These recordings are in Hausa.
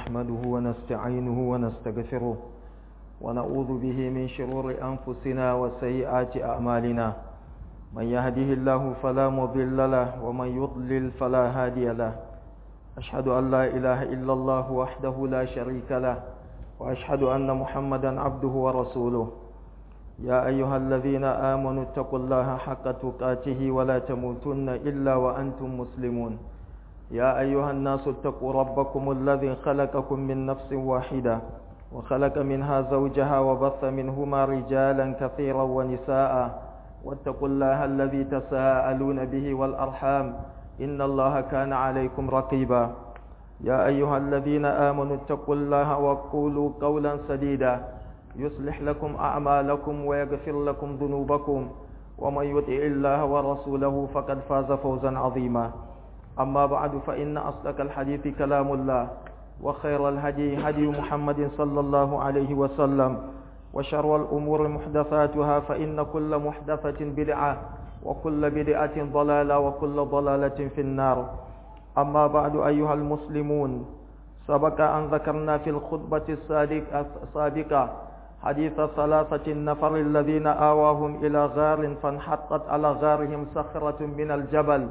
نحمده ونستعينه ونستغفره ونعوذ به من شرور أنفسنا وسيئات أعمالنا من يهده الله فلا مضل له ومن يضلل فلا هادي له أشهد أن لا إله إلا الله وحده لا شريك له وأشهد أن محمدا عبده ورسوله يا أيها الذين آمنوا اتقوا الله حق تقاته ولا تموتن إلا وأنتم مسلمون يا أيها الناس اتقوا ربكم الذي خلقكم من نفس واحدة وخلق منها زوجها وبث منهما رجالا كثيرا ونساء واتقوا الله الذي تساءلون به والأرحام إن الله كان عليكم رقيبا يا أيها الذين آمنوا اتقوا الله وقولوا قولا سديدا يصلح لكم أعمالكم ويغفر لكم ذنوبكم ومن يطع الله ورسوله فقد فاز فوزا عظيما أما بعد فإن أصدق الحديث كلام الله وخير الهدي هدي محمد صلى الله عليه وسلم وشر الأمور محدثاتها فإن كل محدثة بدعة وكل بدعة ضلالة وكل ضلالة في النار أما بعد أيها المسلمون سبق أن ذكرنا في الخطبة السابقة حديث ثلاثة النفر الذين آواهم إلى غار فانحطت على غارهم صخرة من الجبل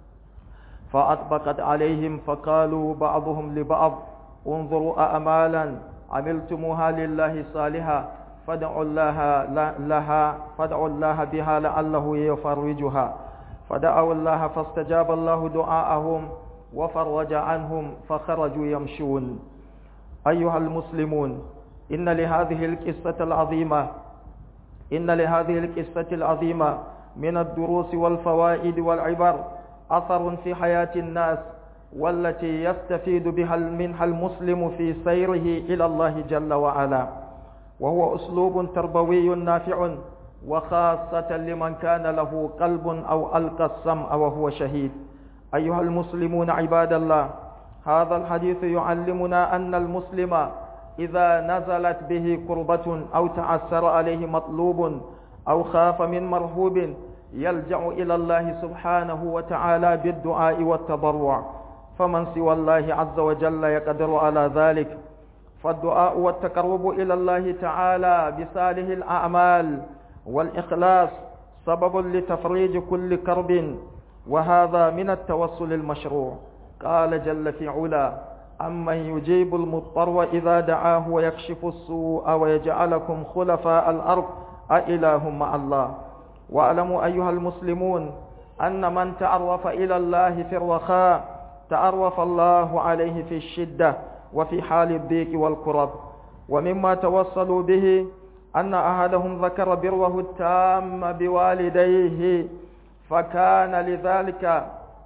فأطبقت عليهم فقالوا بعضهم لبعض انظروا أعمالا عملتموها لله صالحا فادعوا الله لها فادعوا الله بها لعله يفرجها فدعوا الله فاستجاب الله دعاءهم وفرج عنهم فخرجوا يمشون أيها المسلمون إن لهذه القصة العظيمة إن لهذه القصة العظيمة من الدروس والفوائد والعبر أثر في حياة الناس والتي يستفيد بها منها المسلم في سيره إلى الله جل وعلا وهو أسلوب تربوي نافع وخاصة لمن كان له قلب أو ألقى السمع وهو شهيد أيها المسلمون عباد الله هذا الحديث يعلمنا أن المسلم إذا نزلت به كربة أو تعسر عليه مطلوب أو خاف من مرهوب يلجأ إلى الله سبحانه وتعالى بالدعاء والتضرع فمن سوى الله عز وجل يقدر على ذلك فالدعاء والتقرب إلى الله تعالى بصالح الأعمال والإخلاص سبب لتفريج كل كرب وهذا من التوسل المشروع قال جل في علا أمن يجيب المضطر إذا دعاه ويكشف السوء ويجعلكم خلفاء الأرض أإله مع الله واعلموا أيها المسلمون أن من تعرف إلى الله في الرخاء تعرف الله عليه في الشدة وفي حال الضيق والكرب ومما توصلوا به أن أحدهم ذكر بره التام بوالديه فكان لذلك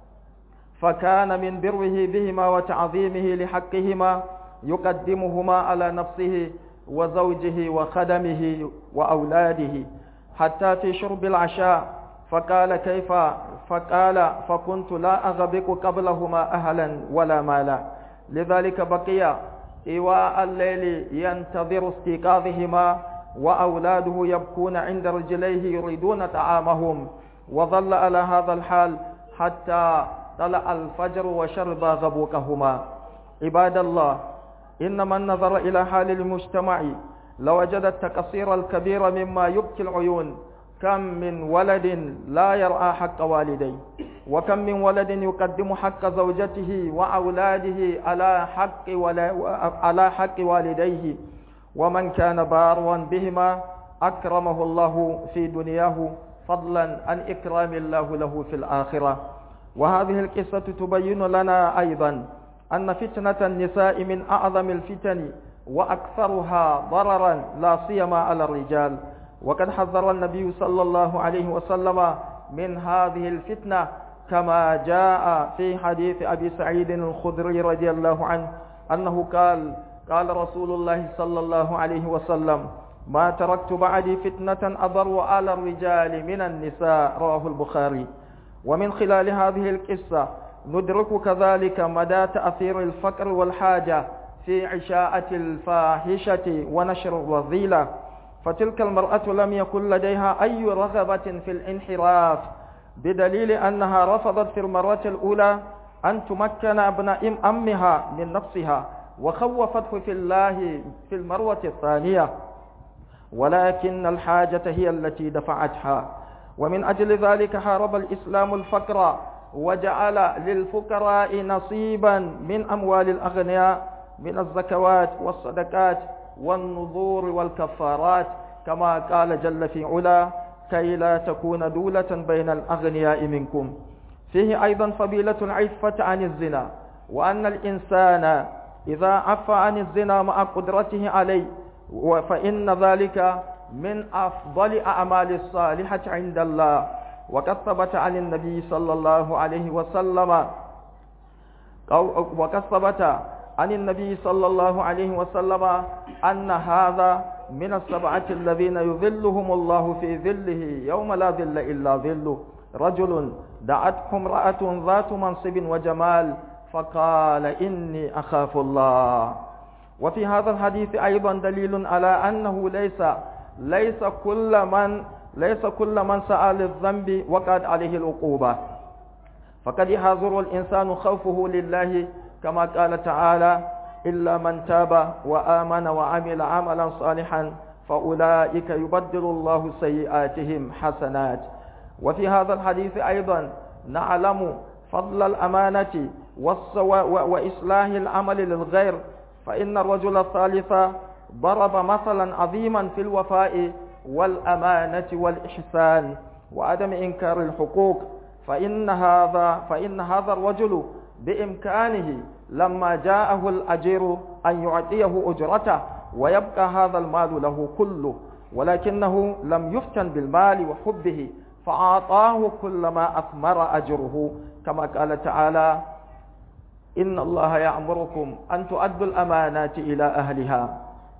فكان من بره بهما وتعظيمه لحقهما يقدمهما على نفسه وزوجه وخدمه وأولاده حتى في شرب العشاء فقال كيف فقال فكنت لا أغبق قبلهما أهلا ولا مالا لذلك بقي إيواء الليل ينتظر استيقاظهما وأولاده يبكون عند رجليه يريدون طعامهم وظل على هذا الحال حتى طلع الفجر وشرب غبوكهما عباد الله إن من نظر إلى حال المجتمع لوجد التقصير الكبير مما يبكي العيون كم من ولد لا يرعى حق والديه وكم من ولد يقدم حق زوجته وأولاده على حق ولا على حق والديه ومن كان بارا بهما أكرمه الله في دنياه فضلا عن إكرام الله له في الآخرة وهذه القصة تبين لنا أيضا أن فتنة النساء من أعظم الفتن وأكثرها ضررا لا سيما على الرجال وقد حذر النبي صلى الله عليه وسلم من هذه الفتنة كما جاء في حديث أبي سعيد الخدري رضي الله عنه أنه قال قال رسول الله صلى الله عليه وسلم ما تركت بعدي فتنة أضر على الرجال من النساء رواه البخاري ومن خلال هذه القصة ندرك كذلك مدى تأثير الفقر والحاجة في عشاءة الفاحشة ونشر الرذيلة فتلك المرأة لم يكن لديها أي رغبة في الانحراف بدليل أنها رفضت في المرة الأولى أن تمكن ابن أمها من نفسها وخوفته في الله في المروة الثانية ولكن الحاجة هي التي دفعتها ومن أجل ذلك حارب الإسلام الفقر وجعل للفقراء نصيبا من أموال الأغنياء من الزكوات والصدقات والنذور والكفارات كما قال جل في علا كي لا تكون دولة بين الأغنياء منكم فيه أيضا فضيلة العفة عن الزنا وأن الإنسان إذا عفى عن الزنا مع قدرته عليه فإن ذلك من أفضل أعمال الصالحة عند الله وقد ثبت عن النبي صلى الله عليه وسلم وقد ثبت عن النبي صلى الله عليه وسلم أن هذا من السبعة الذين يظلهم الله في ظله يوم لا ظل إلا ظله رجل دعته امرأة ذات منصب وجمال فقال إني أخاف الله وفي هذا الحديث أيضا دليل على أنه ليس ليس كل من ليس كل من سأل الذنب وقد عليه العقوبة فقد يحذر الإنسان خوفه لله كما قال تعالى إلا من تاب وآمن وعمل عملا صالحا فأولئك يبدل الله سيئاتهم حسنات وفي هذا الحديث أيضا نعلم فضل الأمانة وإصلاح العمل للغير فإن الرجل الثالث ضرب مثلا عظيما في الوفاء والأمانة والإحسان وعدم إنكار الحقوق فإن هذا فإن هذا الرجل بإمكانه لما جاءه الأجير أن يعطيه أجرته ويبقى هذا المال له كله ولكنه لم يفتن بالمال وحبه فأعطاه كل ما أثمر أجره كما قال تعالى إن الله يأمركم أن تؤدوا الأمانات إلى أهلها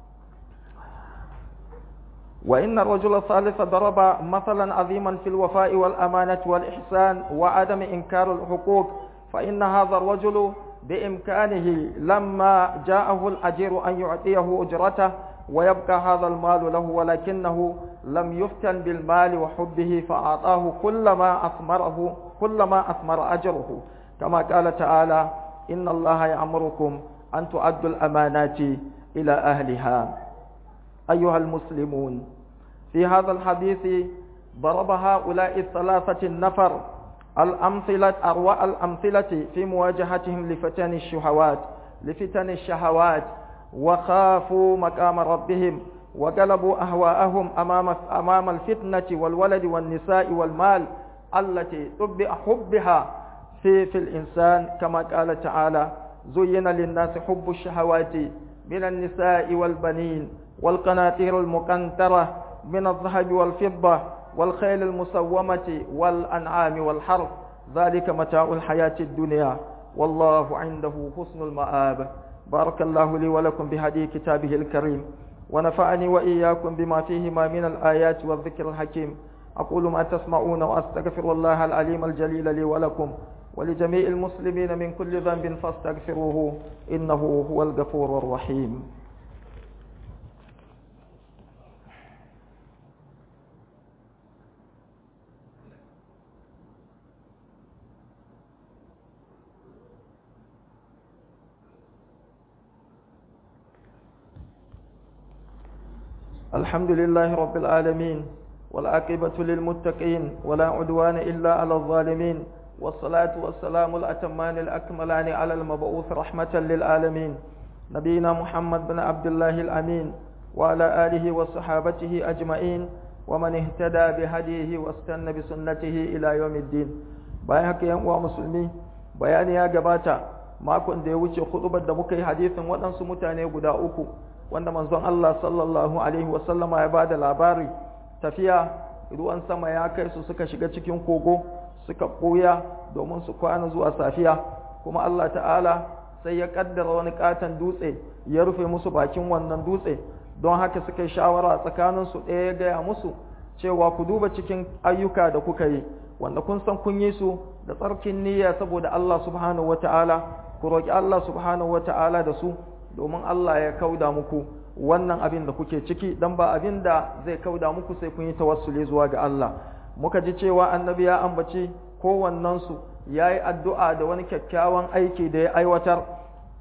وإن الرجل الثالث ضرب مثلا عظيما في الوفاء والأمانة والإحسان وعدم إنكار الحقوق فإن هذا الرجل بإمكانه لما جاءه الأجير أن يعطيه أجرته ويبقى هذا المال له ولكنه لم يفتن بالمال وحبه فأعطاه كل ما أثمره كل ما أثمر أجره كما قال تعالى إن الله يأمركم أن تؤدوا الأمانات إلى أهلها أيها المسلمون في هذا الحديث ضرب هؤلاء الثلاثة النفر الأمثلة أروع الأمثلة في مواجهتهم لفتن الشهوات لفتن الشهوات وخافوا مقام ربهم وقلبوا أهواءهم أمام أمام الفتنة والولد والنساء والمال التي طبع حبها في في الإنسان كما قال تعالى زين للناس حب الشهوات من النساء والبنين والقناطير المقنطرة من الذهب والفضة والخيل المسومة والأنعام والحرث ذلك متاع الحياة الدنيا والله عنده حسن المآب بارك الله لي ولكم بهدي كتابه الكريم ونفعني وإياكم بما فيهما من الآيات والذكر الحكيم أقول ما تسمعون وأستغفر الله العليم الجليل لي ولكم ولجميع المسلمين من كل ذنب فاستغفروه إنه هو الغفور الرحيم الحمد لله رب العالمين والعاقبة للمتقين ولا عدوان إلا على الظالمين والصلاة والسلام الأتمان الأكملان على المبعوث رحمة للعالمين نبينا محمد بن عبد الله الأمين وعلى آله وصحابته أجمعين ومن اهتدى بهديه واستنى بسنته إلى يوم الدين bayan haka yan uwa musulmi bayani ya gabata makon da ya wuce hudubar da muka yi hadisin waɗansu mutane guda uku wanda manzon Allah sallallahu alaihi wasallama ya bada labari tafiya ruwan sama ya kai su suka shiga cikin kogo suka ɓuya domin su kwana zuwa safiya kuma Allah ta'ala sai ya kaddara wani katon dutse ya rufe musu bakin wannan dutse don haka suka yi shawara tsakanin su ɗaya ya gaya musu cewa ku duba cikin ayyuka da kuka yi wanda kun san kun yi su da tsarkin niyya saboda Allah subhanahu wata'ala ku roki Allah subhanahu wata'ala da su domin Allah ya kauda muku wannan abin da kuke ciki dan ba abin da zai kauda muku sai kun yi tawassuli zuwa ga Allah muka ji cewa annabi ya ambaci kowannen su yayi addu'a da wani kyakkyawan aiki da ya aiwatar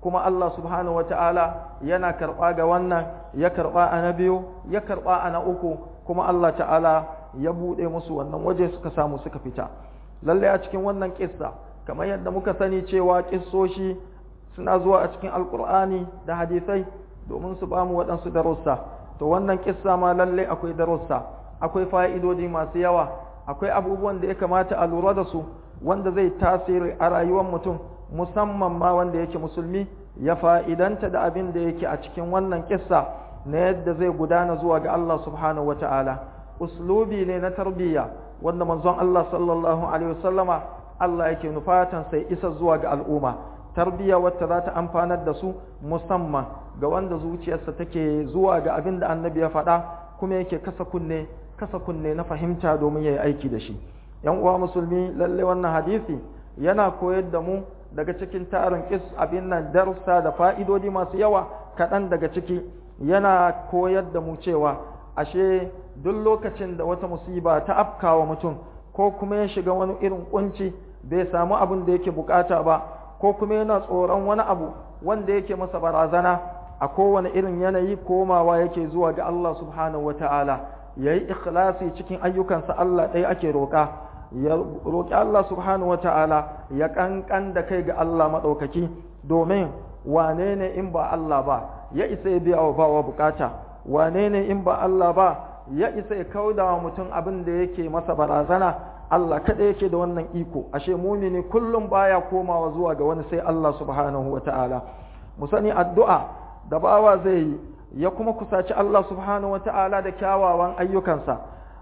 kuma Allah subhanahu wata'ala yana karɓa ga wannan ya karɓa a na biyu ya karɓa a na uku kuma Allah ta'ala ya buɗe musu wannan waje suka samu suka fita lallai a cikin wannan kissa kamar yadda muka sani cewa kissoshi suna zuwa a cikin alkur'ani da hadisai domin su bamu waɗansu darussa to wannan kissa ma lallai akwai darussa akwai fa'idodi masu yawa akwai abubuwan da ya kamata a lura da su wanda zai tasiri a rayuwar mutum musamman ma wanda yake musulmi ya fa'idanta da abin da yake a cikin wannan kissa na yadda zai gudana zuwa ga Allah subhanahu wa ta'ala uslubi ne na tarbiyya wanda manzon Allah sallallahu alaihi wasallama Allah yake nufatan sai isa zuwa ga al'umma tarbiyya wacce za ta amfanar da su musamman ga wanda zuciyarsa take zuwa ga abin da annabi ya faɗa kuma yake kasa kunne kasa kunne na fahimta domin ya yi aiki da shi yan uwa musulmi lalle wannan hadisi yana koyar da mu daga cikin tarin kis abin nan darussa da fa'idodi masu yawa kaɗan daga ciki yana koyar da mu cewa ashe duk lokacin da wata musiba ta afkawa mutum ko kuma ya shiga wani irin kunci bai samu abin da yake bukata ba ko kuma yana tsoron wani abu wanda yake masa barazana a kowane irin yanayi komawa yake zuwa ga Allah subhanahu wata'ala ya yi ikhlasi cikin ayyukansa Allah ɗaya ake roƙa ya roƙi Allah subhanahu wata'ala ya ƙanƙan da kai ga Allah maɗaukaki domin wane ne in ba Allah ba ya isa ya biya wa bawa bukata wane ne in ba Allah ba ya isa ya kauda wa mutum abin da yake masa barazana Allah kaɗai yake da wannan iko ashe mumini kullum baya komawa zuwa ga wani sai Allah subhanahu wa ta'ala mu sani addu'a da bawa zai yi ya kuma kusaci Allah subhanahu wa ta'ala da kyawawan ayyukansa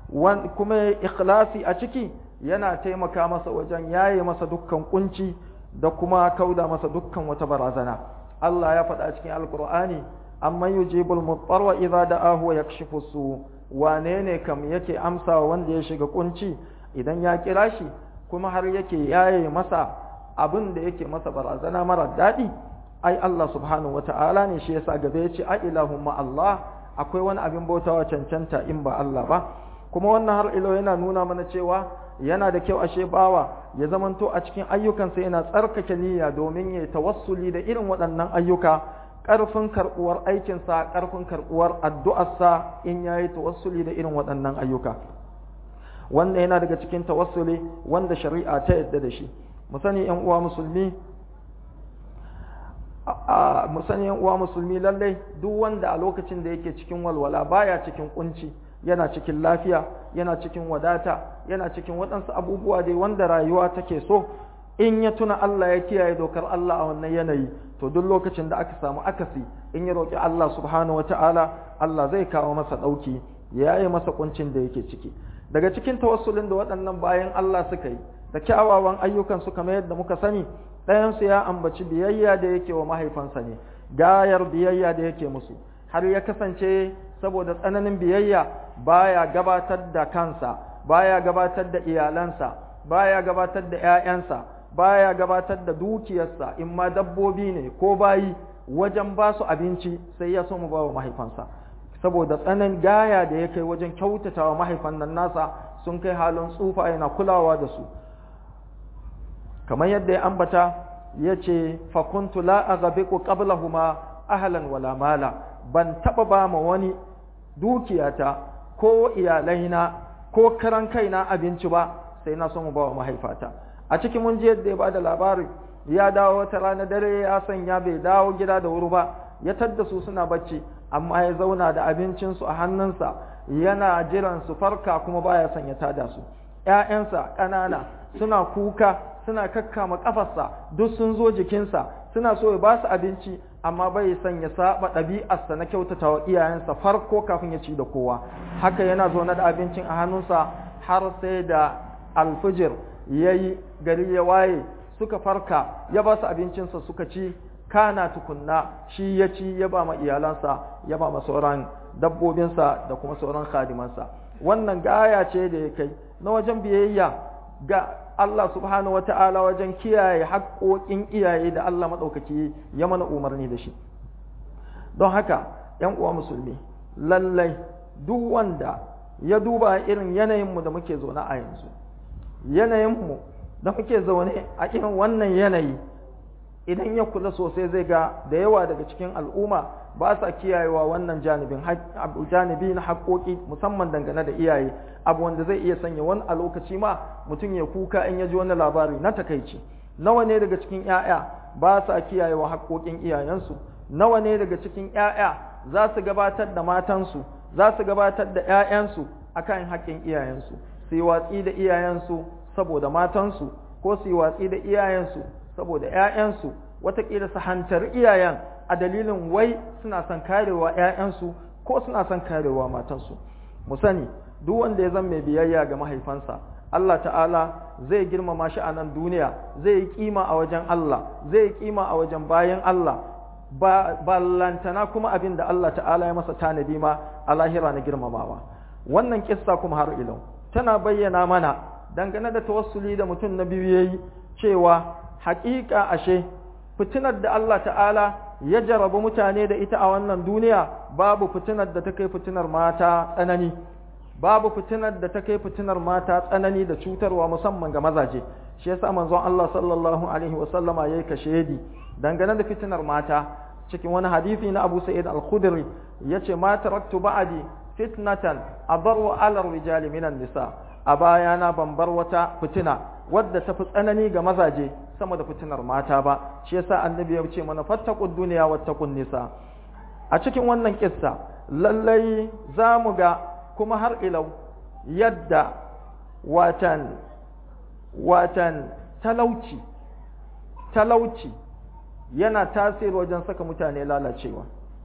kuma ya ikhlasi a ciki yana taimaka masa wajen yaye masa dukkan kunci da kuma kauda masa dukkan wata barazana Allah ya faɗa cikin alkur'ani amma yujibul muttar wa idza da'ahu wa yakshifu su wane ne kam yake amsa wanda ya shiga kunci idan ya kira shi kuma har yake yaye masa abin da yake masa barazana mara daɗi ai Allah subhanahu wata'ala ne shi yasa gaba yace a ilahumma Allah akwai wani abin bautawa cancanta in ba Allah ba kuma wannan har ilo yana nuna mana cewa yana da kyau ashe bawa ya zamanto a cikin ayyukansa yana tsarkake niyya domin ya tawassuli da irin waɗannan ayyuka ƙarfin karɓuwar aikinsa ƙarfin karɓuwar addu'arsa in ya yi tawassuli da irin waɗannan ayyuka wanda yana daga cikin tawassuli wanda shari'a ta yadda da shi mu sani ‘yan uwa musulmi mu sani ‘yan uwa musulmi lallai duk wanda a lokacin da yake cikin walwala baya cikin kunci yana cikin lafiya yana cikin wadata yana cikin waɗansu abubuwa dai wanda rayuwa take so in ya tuna Allah ya kiyaye dokar Allah a wannan yanayi to duk lokacin da aka samu akasi in ya roƙi Allah subhanahu wata'ala Allah zai kawo masa ɗauki ya yi masa kuncin da yake ciki daga cikin tawassulin da waɗannan bayan Allah suka yi da kyawawan ayyukan su kamar yadda muka sani ɗayansu ya ambaci biyayya da yake wa mahaifansa ne gayar biyayya da yake musu har ya kasance saboda tsananin biyayya baya gabatar da kansa baya gabatar da iyalansa baya gabatar da 'ya'yansa baya gabatar da dukiyarsa in ma dabbobi ne ko bayi wajen ba su abinci sai ya so mu ba wa mahaifansa saboda tsanan gaya da ya kai wajen kyautata wa mahaifan nan nasa sun kai halin tsufa yana kulawa da su kamar yadda ya ambata ya ce fakuntu la aghabiqu qablahuma ahlan wala mala ban taba ba ma wani dukiyata ko iyalaina ko karan kaina abinci ba sai na so mu ba wa mahaifata a cikin mun ji yadda ya bada labari ya dawo wata rana dare ya sanya bai dawo gida da wuri ba ya tadda su suna bacci amma ya zauna da abincinsu a hannunsa yana jiran su farka kuma baya son ya tada su ƴaƴansa ƙanana suna kuka suna kakkama kafarsa duk sun zo jikinsa suna so ya ba su abinci amma bai son ya saba ɗabi'arsa na kyautata wa iyayensa farko kafin ya ci da kowa haka yana zaune da abincin a hannunsa har sai da alfijir ya yi gari ya waye suka farka ya ba su abincinsa suka ci kana tukunna shi ya ci ya ba ma iyalansa ya ba ma sauran dabbobinsa da kuma sauran khadimansa wannan gaya ce da ya kai na wajen biyayya ga Allah subhanahu wata'ala wajen kiyaye haƙoƙin iyaye da Allah maɗaukaki ya mana umarni da shi don haka ‘yan uwa musulmi lallai duk wanda ya duba irin yanayinmu da muke zaune a yanzu yanayinmu da muke zaune a irin wannan yanayi idan ya kula sosai zai ga da yawa daga cikin al'umma ba sa kiyayewa wannan janibin janibi na haƙoƙi musamman dangane da iyaye abu wanda zai iya sanya wani a lokaci ma mutum ya kuka in ya ji wani labari na takaici nawa ne daga cikin 'ya'ya ba sa kiyayewa haƙoƙin iyayensu nawa ne daga cikin 'ya'ya za su gabatar da matansu za su gabatar da 'ya'yansu akan haƙƙin iyayensu su yi watsi da iyayensu saboda matansu ko su yi watsi da iyayensu saboda 'ya'yansu watakila su hantar iyayen a dalilin wai suna son karewa 'ya'yansu ko suna son karewa matansu mu sani duk wanda ya zama mai biyayya ga mahaifansa Allah ta'ala zai girmama shi a nan duniya zai yi kima a wajen Allah zai yi kima a wajen bayan Allah ba lantana kuma abin da Allah ta'ala ya masa tanadi ma a lahira na girmamawa wannan kissa kuma har ilau tana bayyana mana dangane da tawassuli da mutum na biyu yayi cewa haƙiƙa ashe fitinar da Allah ta'ala ya jarabu mutane da ita a wannan duniya babu fitinar da ta kai fitinar mata tsanani babu fitinar da ta kai fitinar mata tsanani da cutarwa musamman ga mazaje shi yasa manzon Allah sallallahu alaihi wa sallama yayi kashedi dangane da fitinar mata cikin wani hadisi na Abu Sa'id al-Khudri yace ma taraktu ba'di fitnatan adarru ala rijali minan nisa a bayana ban bar wata fitina wadda ta fi tsanani ga mazaje sama da fitinar mata ba shi yasa annabi ya ce mana fattaqud dunya wattaqun nisa a cikin wannan kissa lallai za mu ga kuma har ilau yadda watan watan talauci talauci yana tasiri wajen saka mutane lalacewa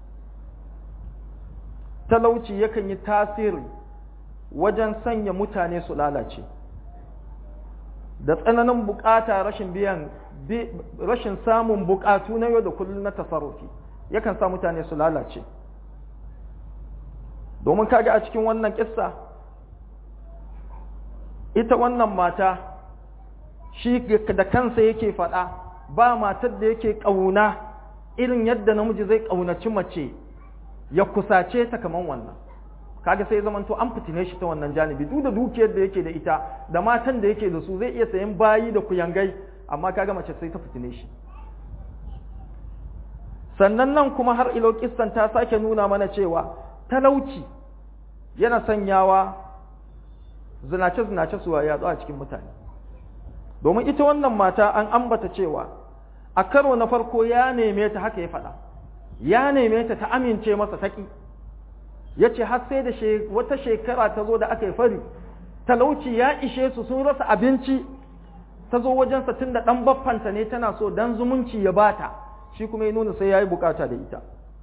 talauci yakan yi tasiri wajen sanya mutane su lalace da tsananin bukata rashin biyan rashin samun bukatu na yau da kullum na tasarrufi yakan sa mutane su lalace domin kaga a cikin wannan kissa ita wannan mata shi da kansa yake faɗa ba matar da yake ƙauna irin yadda namiji zai ƙaunaci mace ya kusace ta kaman wannan kaga sai zaman to an fitine shi ta wannan janibi duk da dukiyar da yake da ita da matan da yake da su zai iya sayan bayi da kuyangai amma kaga mace sai ta fitine shi sannan nan kuma har ilo kissan ta sake nuna mana cewa talauci yana sanyawa zinace-zinace su yatsu a cikin mutane domin ita wannan mata an ambata cewa a karo na farko ya neme ta haka ya faɗa ya neme ta ta amince masa taƙi ya ce har sai da wata shekara ta zo da aka yi fari talauci ya ishe su sun rasa abinci ta zo wajensa tun da ɗan baffanta ne tana so dan zumunci ya bata shi kuma ya nuna sai ya yi bukata da ita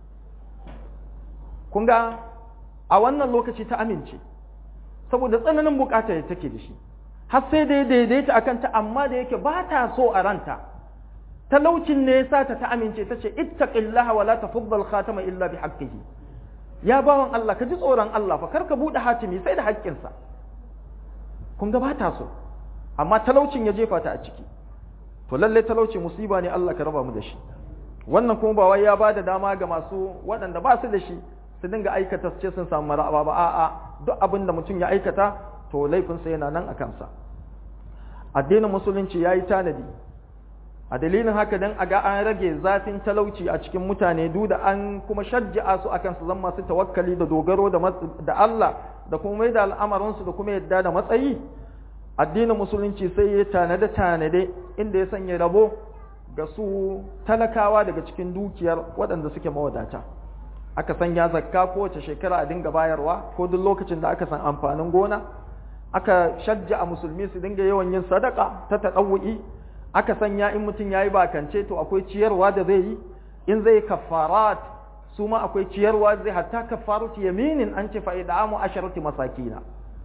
kun ga a wannan lokaci ta amince saboda tsananin bukata da take da shi har sai da ya daidaita a kanta amma da yake ba ta so a ranta talaucin ne ya sa ta ta amince ta ce ittaqillaha wa la tafaddal khatama illa bi haqqihi ya bawan Allah ka ji tsoron Allah fa kar ka bude hatimi sai da haƙƙinsa kun ga ba ta so amma talaucin ya jefa ta a ciki to lalle talauci musiba ne Allah ka raba mu da shi wannan kuma ba wai ya ba da dama ga masu waɗanda ba su da shi su dinga aikata su ce sun samu maraba ba a'a duk abin da mutum ya aikata to laifinsa yana nan a kansa addinin musulunci ya yi tanadi a dalilin haka dan a ga an rage zafin talauci a cikin mutane duk da an kuma shajja'a su akan su zama masu tawakkali da dogaro da Allah da kuma mai da al'amarinsu da kuma yadda da matsayi addinin musulunci sai ya tanade tanade inda ya sanya rabo ga su talakawa daga cikin dukiyar waɗanda suke mawadata aka sanya zakka kowace shekara a dinga bayarwa ko duk lokacin da aka san amfanin gona aka shajja a musulmi su dinga yawan yin sadaka ta taɗawu'i aka sanya in mutum ya yi bakance to akwai ciyarwa da zai yi in zai kafarat su ma akwai ciyarwa zai hatta kafaratu yaminin an ce fa'ida'amu asharati masakina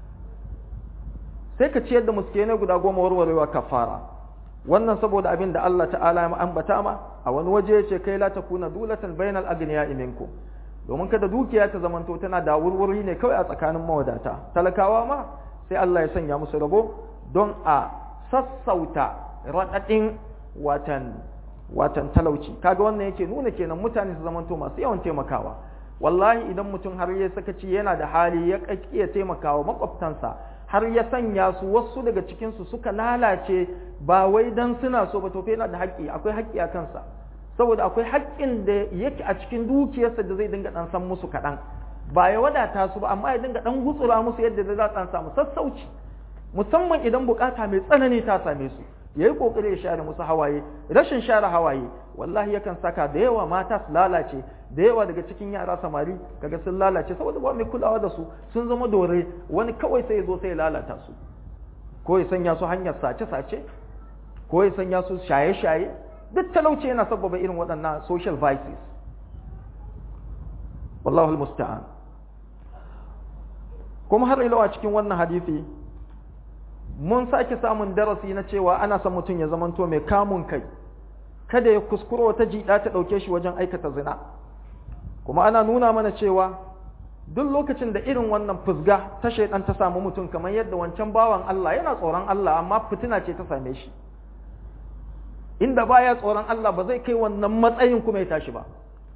sai ka ciyar da muskenai guda goma warwarewa kafara wannan saboda abin da Allah ta'ala ya ambata ma a wani waje ya ce kai la takuna dulatan bainal agniya minkum domin kada dukiya ta zamanto tana da wurwuri ne kawai a tsakanin mawadata talakawa ma sai Allah ya sanya musu rabo don a sassauta raɗaɗin watan watan talauci kaga wannan yake nuna kenan mutane su zamanto masu yawan taimakawa wallahi idan mutum har ya sakaci yana da hali ya iya taimakawa makwabtansa har ya sanya su wasu daga cikinsu suka lalace ba wai dan suna so ba to fa yana da haƙƙi akwai haƙƙi a kansa saboda akwai haƙƙin da yake a cikin dukiyarsa da zai dinga dan san musu kaɗan ba ya wadata su ba amma ya dinga dan gutsura musu yadda za su samu sassauci musamman idan bukata mai tsanani ta same su yayi kokari ya share musu hawaye rashin share hawaye wallahi yakan saka da yawa mata su lalace da yawa daga cikin yara samari kaga sun lalace saboda ba mai kulawa da su sun zama dore wani kawai sai ya zo sai ya lalata su ko ya sanya su hanyar sace-sace ko ya sanya su shaye-shaye duk talauci yana sabbaba irin waɗannan social vices wallahu musta'an kuma har ilawa cikin wannan hadisi mun sake samun darasi na cewa ana son mutum ya zamanto mai kamun kai kada ya kuskuro wata jiɗa ta ɗauke shi wajen aikata zina kuma ana nuna mana cewa duk lokacin da irin wannan fusga ta shaidan ta samu mutum kamar yadda wancan bawan Allah yana tsoron Allah amma fitina ce ta same shi inda baya tsoron Allah ba zai kai wannan matsayin kuma ya tashi ba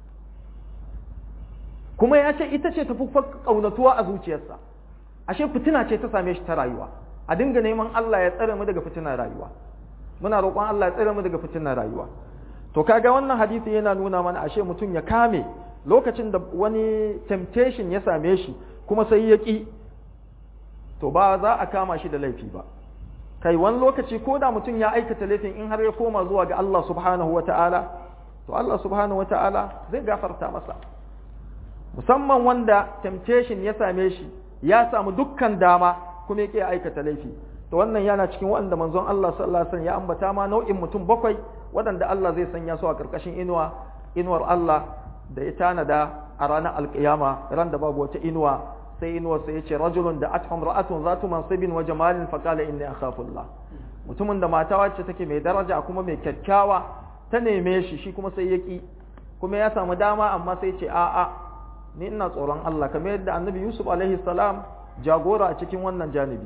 kuma ya ce ita ce tafi kaunatuwa a zuciyarsa ashe fitina ce ta same shi ta rayuwa a dinga neman Allah ya tsare mu daga fitinar rayuwa muna roƙon Allah ya tsare mu daga fitinar rayuwa to kaga wannan hadisi yana nuna mana ashe mutum ya kame lokacin da wani temptation ya same shi kuma sai ya ƙi to ba za a kama shi da laifi ba kai wani lokaci ko da mutum ya aikata laifin in har ya koma zuwa ga Allah subhanahu wata'ala to Allah subhanahu wata'ala zai gafarta masa musamman wanda temptation ya same shi ya samu dukkan dama kuma ya ƙi aikata laifi to wannan yana cikin waɗanda manzon Allah sallallahu alaihi wasallam ya ambata ma nau'in mutum bakwai waɗanda Allah zai sanya su a ƙarƙashin inuwa inuwar Allah da ya tanada a ranar alƙiyama ran da babu wata inuwa sai inuwar sai yace rajulun da athum ra'atun zatu mansibin wa jamalin fa qala inni akhafullah mutumin da mata wacce take mai daraja kuma mai kyakkyawa ta neme shi shi kuma sai ya ki kuma ya samu dama amma sai ce a'a ni ina tsoron Allah kamar yadda annabi Yusuf alaihi salam jagora a cikin wannan janibi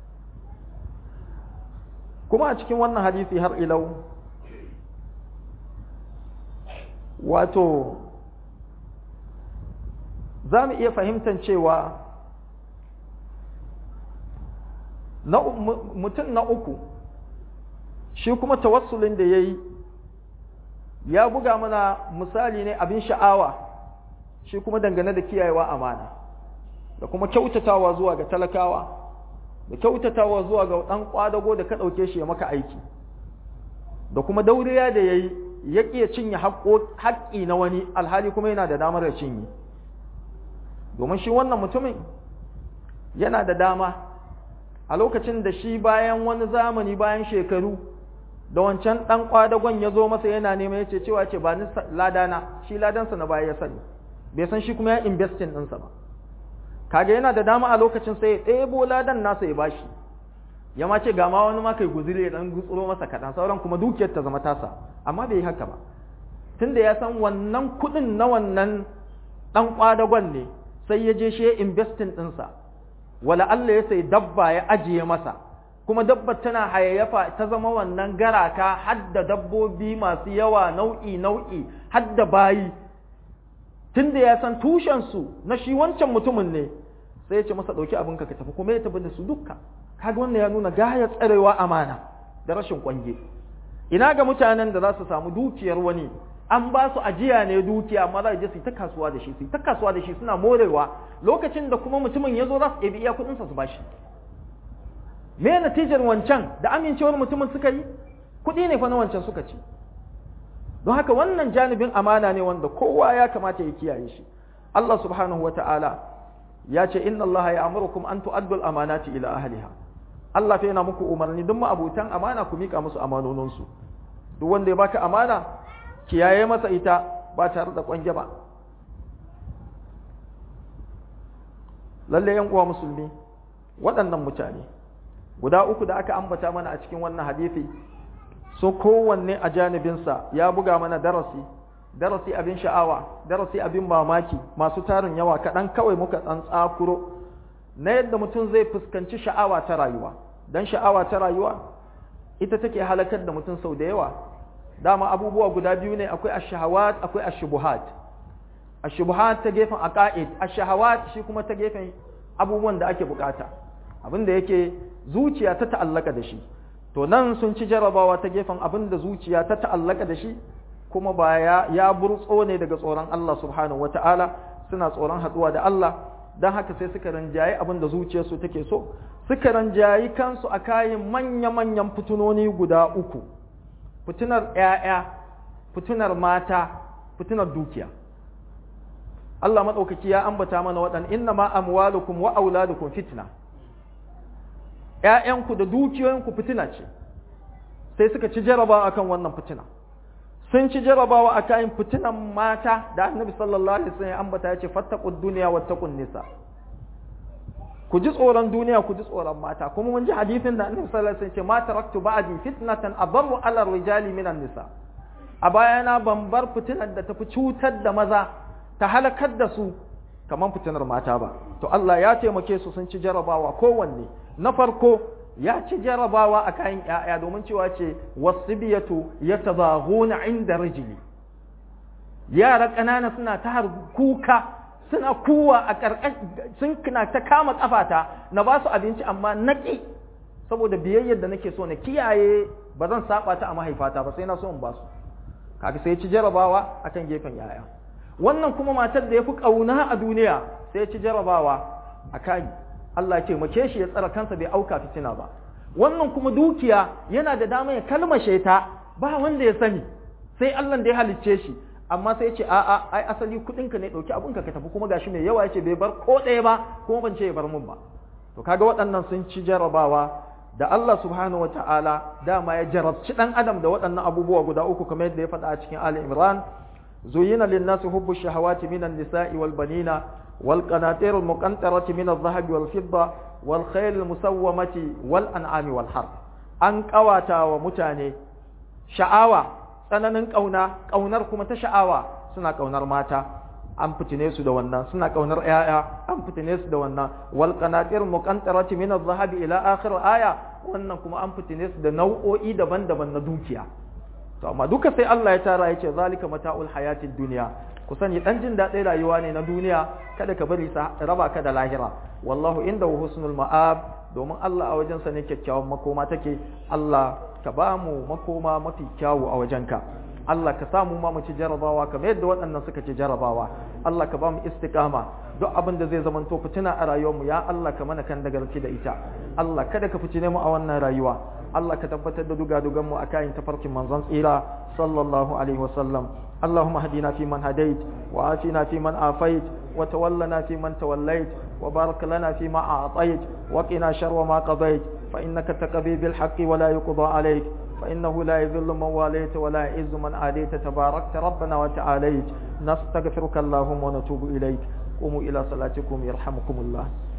kuma a cikin wannan hadisi har ilau wato za mu iya fahimtar cewa mutum na uku shi kuma tawassulin da ya yi ya buga mana misali ne abin sha'awa shi kuma dangane da kiyayewa amana da kuma kyautatawa zuwa ga talakawa da kyautatawa zuwa ga ɗan ƙwadago da ka ɗauke shi ya maka aiki da kuma dauriya da ya yi ya ƙiya cinye haƙƙi na wani alhali kuma yana da damar ya cinye domin shi wannan mutumin yana da dama a lokacin da shi bayan wani zamani bayan shekaru da wancan ɗan ƙwadagon ya zo masa yana nema ya ce cewa ce ba ni ladana shi ladansa na baya ya sani bai san shi kuma ya investin ɗinsa ba kaga yana da dama a lokacin sai ya ɗebo ladan nasa ya bashi ya ma ce ga ma wani ma kai guzuri ya ɗan gutsuro masa kaɗan sauran kuma dukiyar ta zama tasa amma bai yi haka ba tunda ya san wannan kuɗin na wannan ɗan ƙwadagon ne sai ya je shi ya investin ɗinsa wala Allah ya sai dabba ya ajiye masa kuma dabbar tana hayayyafa ta zama wannan garaka hadda dabbobi masu yawa nau'i nau'i hadda bayi tunda ya san tushensu na shi wancan mutumin ne sai ya ce masa ɗauki abinka ka tafi kuma ya tafi da su dukka kaga wannan ya nuna gaya tsarewa amana da rashin kwange ina ga mutanen da za su samu dukiyar wani an ba su ajiya ne dukiya amma za su je su ta kasuwa da shi su ta kasuwa da shi suna morewa lokacin da kuma mutumin ya zo za su ɗebi iya kuɗinsa su bashi me natijar wancan da amincewar mutumin suka yi kuɗi ne fa na wancan suka ci don haka wannan janibin amana ne wanda kowa ya kamata ya kiyaye shi Allah subhanahu wa ta'ala ya ce inna Allah ya amurukum an tu'addu al-amanati ila ahliha Allah fa yana muku umarni duk ma'abutan amana ku mika musu amanoninsu duk wanda ya baka amana kiyaye masa ita ba tare da kwange ba lalle yan uwa musulmi waɗannan mutane guda uku da aka ambata mana a cikin wannan hadisi so kowanne a janibinsa ya buga mana darasi darasi abin sha'awa darasi abin mamaki masu tarin yawa kaɗan kawai muka ɗan tsakuro na yadda mutum zai fuskanci sha'awa ta rayuwa don sha'awa ta rayuwa ita take halakar da mutum sau da yawa dama abubuwa guda biyu ne akwai ashahawat akwai ashubuhat ashubuhat ta gefen aqaid ashahawat shi kuma ta gefen abubuwan da ake bukata abin da yake zuciya ta ta'allaka da shi to nan sun ci jarabawa ta gefen abin da zuciya ta ta'allaka da shi kuma ba ya, ya burtso ne daga tsoron Allah subhanahu wata'ala suna tsoron haduwa da Allah don haka sai suka ranjayi abin da zuciyarsu take so suka ranjayi kansu a kayan manya-manyan fitunoni guda uku fitunar ‘ya'ya fitunar mata fitunar dukiya Allah maɗaukaki ya ambata mana waɗan inna ma amwalukum wa auladukum fitna ‘ya'yanku da dukiyoyinku fitina ce sai suka ci jarabawa akan wannan fitina sun ci jarabawa a kayan fitinan mata da annabi sallallahu alaihi wasallam ya ambata ya ce fattaqud dunya wattaqun nisa ku ji tsoron duniya ku ji tsoron mata kuma mun ji hadisin da annabi sallallahu alaihi wasallam ya ce ma taraktu ba'di fitnatan adarru ala rijali minan nisa a bayana ban bar fitinar da tafi cutar da maza ta halakar da su kamar fitinar mata ba to Allah ya taimake su sun ci jarabawa kowanne na farko ya ci jarabawa a kayan ‘ya'ya domin cewa ce wasu biyatu ya tabahuna inda rijili yara ƙanana suna ta kuka suna kuwa a sun na ta kama ƙafata na ba su abinci amma naƙi saboda biyayyar da nake so na kiyaye ba zan saba ta a mahaifata ba sai na so in ba su kaga sai ci jarabawa akan gefen ‘ya'ya wannan kuma matar da ya fi ƙauna a duniya sai ci jarabawa a kayi Allah ya taimake shi ya tsara kansa bai auka fitina ba wannan kuma dukiya yana da dama ya kalmashe ta ba wanda ya sani sai Allah da ya halicce shi amma sai ya ce a'a ai asali kudin ka ne dauki abun ka ka tafi kuma gashi mai yawa yace bai bar ko ɗaya ba kuma ban ce ya bar mun ba to kaga waɗannan sun ci jarabawa da Allah subhanahu wataala dama ya jarabci dan adam da waɗannan abubuwa guda uku kamar yadda ya faɗa a cikin Ali Imran zuyina lin-nasi hubbu shahawati minan nisa'i wal banina والقناطير المقنطرة من الذهب والفضة والخيل المسومة والأنعام والحرث an ƙawata wa mutane sha'awa tsananin ƙauna ƙaunar kuma ta sha'awa suna ƙaunar mata an fitine su da wannan suna ƙaunar ƴaƴa an fitine su da wannan wal qanatir muqantarati min adh-dhahabi ila akhir aya wannan kuma an fitine su da nau'o'i daban-daban na dukiya to amma duka sai Allah ya tara yace zalika mata'ul hayatid dunya ku sani dan jin daɗin rayuwa ne na duniya kada ka bari sa raba ka da lahira wallahu inda husnul ma'ab domin Allah a wajensa ne kyakkyawan makoma take Allah ka ba mu makoma mafi kyawu a wajenka Allah ka samu ma mu ci jarabawa kamar yadda waɗannan suka ci jarabawa Allah ka ba mu istiqama duk abin da zai zamanto fitina a rayuwarmu ya Allah ka mana kan dagarci da ita Allah kada ka fitine mu a wannan rayuwa Allah ka tabbatar da dugadugan mu a kayan tafarkin manzon tsira sallallahu alaihi wasallam اللهم اهدنا فيمن هديت وآتنا فيمن آفيت وتولنا فيمن توليت وبارك لنا فيما أعطيت وقنا شر ما قضيت فإنك تقضي بالحق ولا يقضى عليك فإنه لا يذل من واليت ولا يعز من عاديت تباركت ربنا وتعاليت نستغفرك اللهم ونتوب إليك قوموا إلى صلاتكم يرحمكم الله